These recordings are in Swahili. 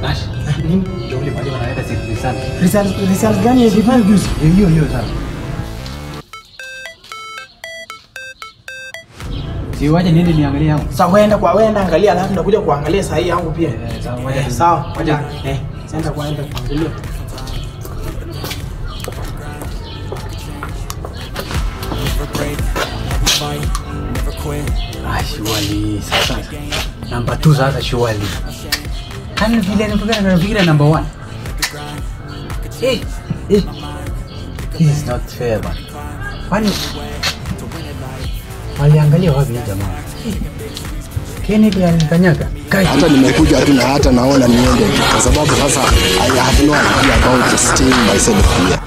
Nash. Nini? Ndio ule mwalimu analeta si risala. Results results gani ya kifanya juzi? Hiyo hiyo sasa. Si waje niende niangalie yangu. Sasa wenda kwa wenda angalia alafu ndakuja kuangalia saa hii yangu pia. Eh, sawa, ngoja Eh, tu. Sawa. Ngoja. Eh, sasa kwaenda kuangalia. Ah, surely. Sasa. Number 2 sasa surely. Kan vile nafikira nafikira number 1. Eh, eh. This is not fair man. Kwani waliangalia wapi hii jamaa? Kennedy alikanyaga. Kai. hata nimekuja tu na hata naona niende tu kwa sababu sasa I have no idea about staying myself here.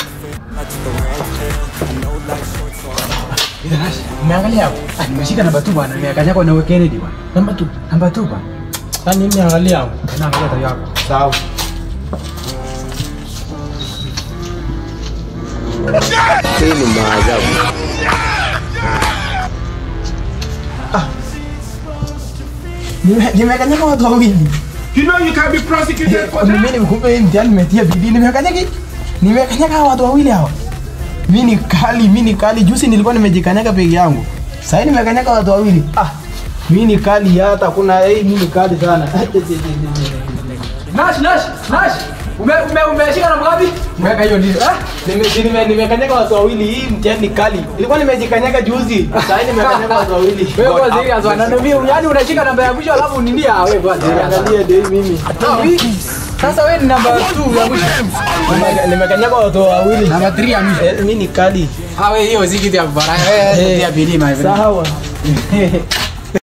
Umeangalia hapo? Ah, nimeshika namba 2 bwana, nimekanyaga na Kennedy bwana. Namba tu. Namba 2 bwana. Sasa mimi angalia hapo. Na angalia tayo yako. Sawa. Hii ni maajabu. Nime- Nimekanyaga watu wawili. You know you can be prosecuted for Mimi that. nimekupa hii mtihani nimetia bidii. Nimekanyaga nimekanyaga hawa watu wawili hawa. Mimi ni kali, mimi ni kali. Juzi nilikuwa nimejikanyaga peke yangu. Sasa hivi nimekanyaga watu wawili. Ah, mimi ni kali hata kuna hii mimi ni kali sana. Nash, Nash, Nash. Ume ume umeshika namba ngapi? Weka hiyo ndio. Ah, Nime- nime- Nimekanyaga watu wawili. Hii mtihani ni kali. Nilikuwa nimejikanyaga juzi. Sasa hivi nimekanyaga watu wawili. wewe kwa serious bwana. Na mimi yani unashika namba ya mwisho alafu nimbia wewe kwa serious. Angalia ndio hii mimi. Ah, hii. Sasa wewe ni namba 2 ya mwisho. Nime- Nimekanyaga watu wawili. Namba 3 ya mwisho. Eh, Mimi ni kali. Ah, wewe hiyo si kitu ya baraka. Wewe Eh. ya bidii my friend. Sawa.